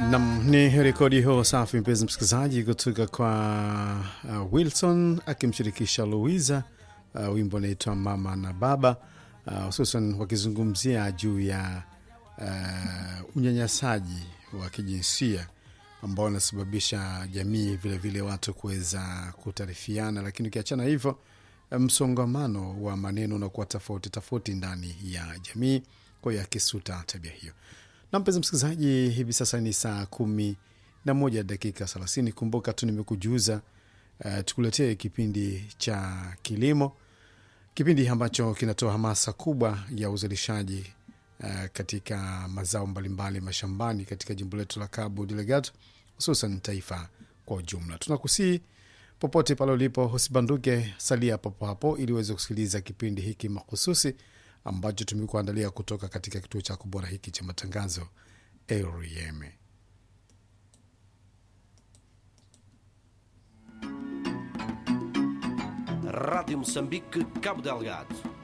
Nam ni rekodi hiyo safi, mpenzi msikilizaji, kutoka kwa uh, Wilson akimshirikisha Louisa. Uh, wimbo unaitwa mama na baba, hususan uh, wakizungumzia juu ya uh, unyanyasaji wa kijinsia ambao unasababisha jamii vilevile vile watu kuweza kutarifiana, lakini ukiachana hivyo msongamano wa maneno unakuwa tofauti tofauti ndani ya jamii, kwa hiyo akisuta tabia hiyo na mpenzi msikilizaji, hivi sasa ni saa kumi na moja dakika thelathini. Kumbuka tu nimekujuza uh, tukuletee kipindi cha kilimo, kipindi ambacho kinatoa hamasa kubwa ya uzalishaji uh, katika mazao mbalimbali mashambani katika jimbo letu la Cabo Delgado, hususan taifa kwa ujumla. Tunakusii popote pale ulipo, usibanduke, salia papo hapo ili uweze kusikiliza kipindi hiki mahususi ambacho tumekuandalia kutoka katika kituo chako bora hiki cha matangazo REM. Rádio Moçambique, Cabo Delgado.